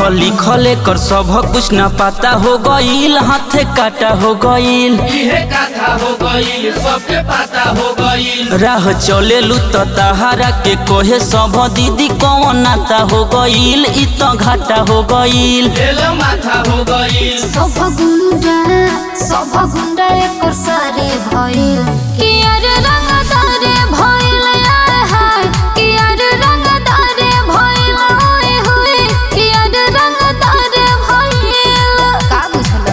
लिखल कर सब कुछ न पता हो गईल हाथे काटा हो गईल इहे कथा हो गईल सबके पता हो गईल राह चले लू तो तहारा के कोहे सब दीदी कौन नाता हो गईल इ तो घाटा हो गईल दिल माथा हो गईल सब गुंडा सब गुंडा एकर सारे भइल कि अरे रंगदारे भइल आय हाय कि अरे रंगदारे भइल होय होय कि अरे रंगदारे भइल का बुझला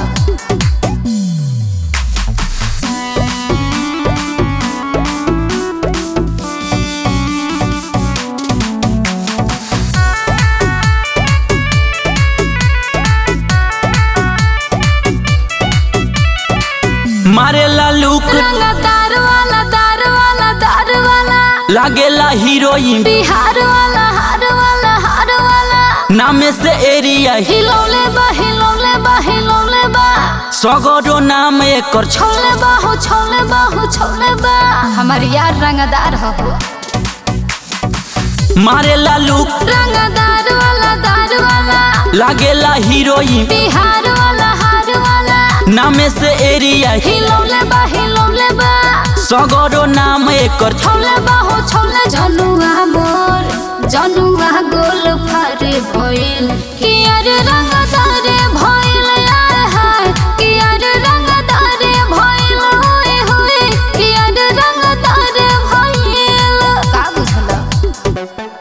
मारेला लुक रंगदार वाला दार वाला दार वाला लागेला हीरोइन बिहार वाला हार वाला हार वाला नामे से एरिया हिलौले बा हिलौले बा हिलौले बा सगरो नाम एकर छ छोले बाहु छोले बाहु छोले बा हमार यार रंगदार हो मारेला लुक रंगदार वाला दार वाला लागेला हीरोइन बिहार वाला हार वाला नामे से एरिया हिलौले बा हिलौले बा सगरो नाम एकर छ छोले बाहु छोले जनुआ मोर जनुआ गोल फारे भइल कि अरे रंगदारे भइल आय हाय कि अरे रंगदारे भइल होय होय कि अरे रंगदारे भइल का बुझला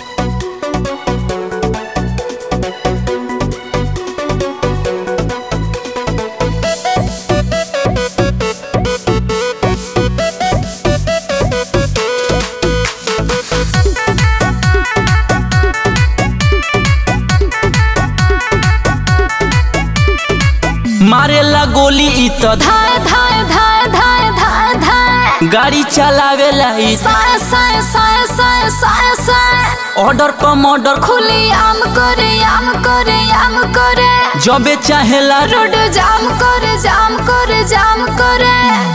मारेला गोली इ तो धा- धाय धाय धाय धाय धाय धाय गाड़ी चलावेला इ साय साय साय साय साय साय ऑर्डर पर मर्डर खुली आम करे आम करे आम करे जबे चाहेला रोड जाम करे जाम करे जाम करे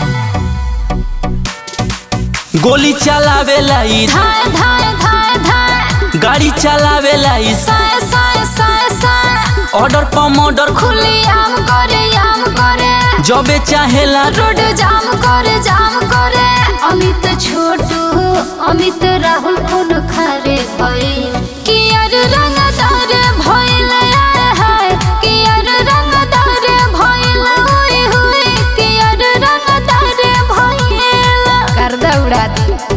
गोली चलावेला इ धाय धाय धाय धाय गाड़ी चलावेला इ साय साय साय साय ऑर्डर पर मर्डर खुली आम करे आम करे जबे चाहेला रोड जाम करे जाम करे अमित छोटू अमित राहुल कौन खारे भइल कि यार रंगदार भइल आय हाय कि यार रंगदार भइल होय होय कि यार रंगदार भइल कर दौड़ा दी